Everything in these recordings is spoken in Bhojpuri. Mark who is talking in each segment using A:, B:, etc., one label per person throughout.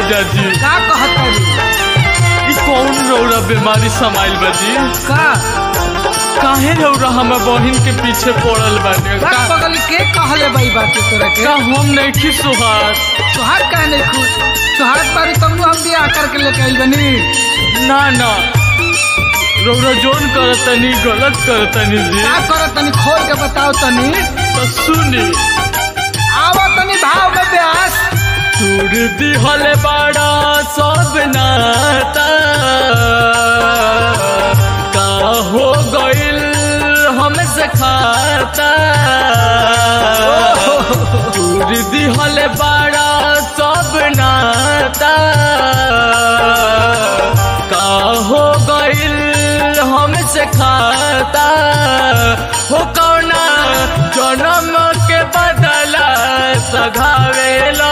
A: जीजा जी
B: का कहत
A: ई कौन रौरा बीमारी समाइल बा जी
B: का
A: काहे रौरा हमर बहिन के पीछे पड़ल बाटे
B: का
A: का
B: बगल के कहले बाई बात तोरा के
A: का हम नहीं की सुहास
B: तोहार काहे नहीं खुश तोहार बारी तुमनु हम बियाह करके लेके आइल बनी
A: ना ना रौरा जोन करतनी गलत करतनी जी
B: का करत तनी खोल के बताओ तनी
A: तो सुनी
B: आवा तनी भाव में ब्यास
A: तूर दिहल बड़ा सब नाता का हो गइल हमसे खाता तूर दिहल बड़ा सब नाता का हो गइल हमसे खाता हो कौना जन्म के बदला सघावेला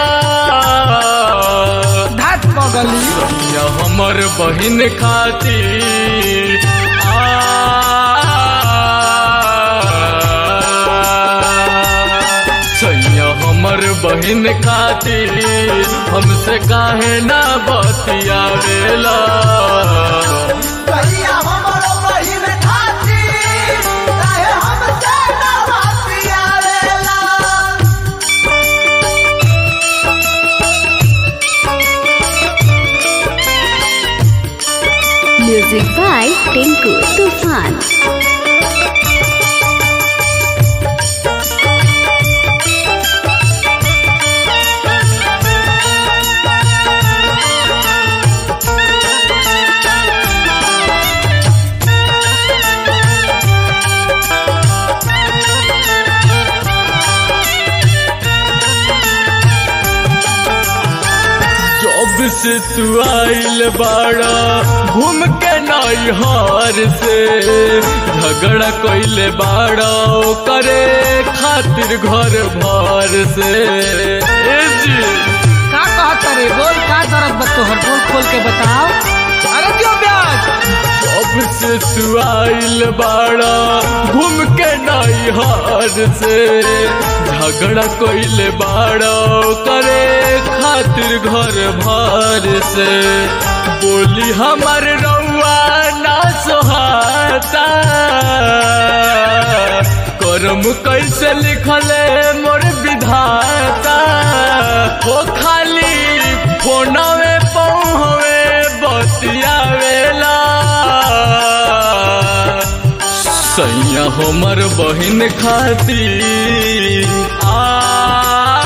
B: धात बगली
A: या हमर बहिन खातिर सैया हमर बहिन खातिर हमसे काहे ना बतियावेला
C: कहिया हमरो बहिन खातिर काहे हमसे ना बतियावेला
D: Music by Tinku Tufan.
A: जब से तू आइल बाड़ा घूम के नैहर से झगड़ा कइले बाड़ा करे खातिर घर भर से ए जी
B: का कहत रे बोल का दर्द बा तोहर बोल खोल के बताओ अरे क्यों ब्यास
A: जब से तू आइल बाड़ा घूम के नैहर से झगड़ा कइले बाड़ा करे खातिर घर भर से बोली हमर रउआ ना सोहाता करम कैसे लिखले मोर विधाता हो खाली फोनवे पहुँवे बतियावेला सैया हमर बहिन खातिर आ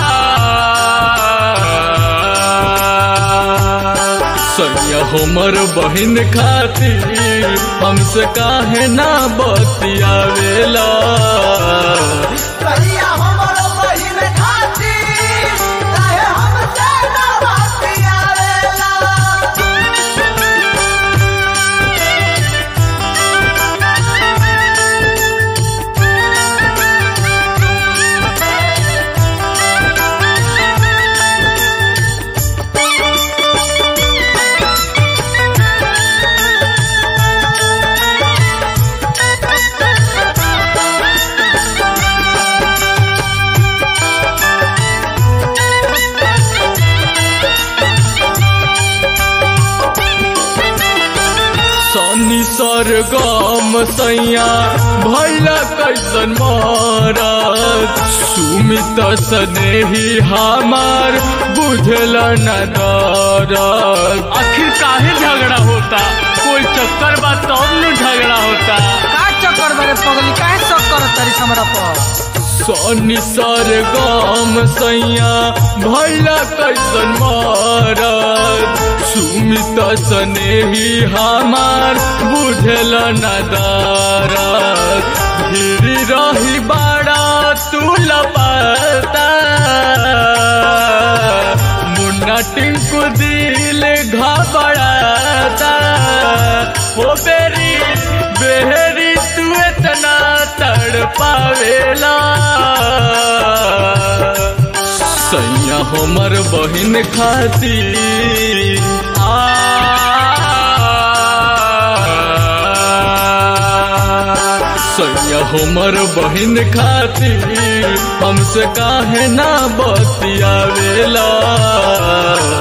A: सैया हमर बहिन खातिर हमसे काहे ना बतियावेला
C: कहिया हमरो बहिन खातिर काहे हमसे ना बतियावेला
A: सनी सरगम सैया भैला कैसन मारत सुमित स्नेही हमार बुझल न दरद आखिर काहे झगड़ा होता कोई चक्कर बा तब न झगड़ा होता
B: का चक्कर बारे पगली काहे सब करत तारी हमरा पर
A: सनी सरगम सैया भैला कैसन मारत सुमित स्नेही हमार बुझल न दरद धीरे रही बाड़ा तू लपता मुन्ना टिंकू दिल घबराता ओ बेरी बेहरी तू इतना तड़ पावेला सैया हमर बहिन खातिर आ सैया हमर बहिन खातिर हमसे काहे ना बतियावेला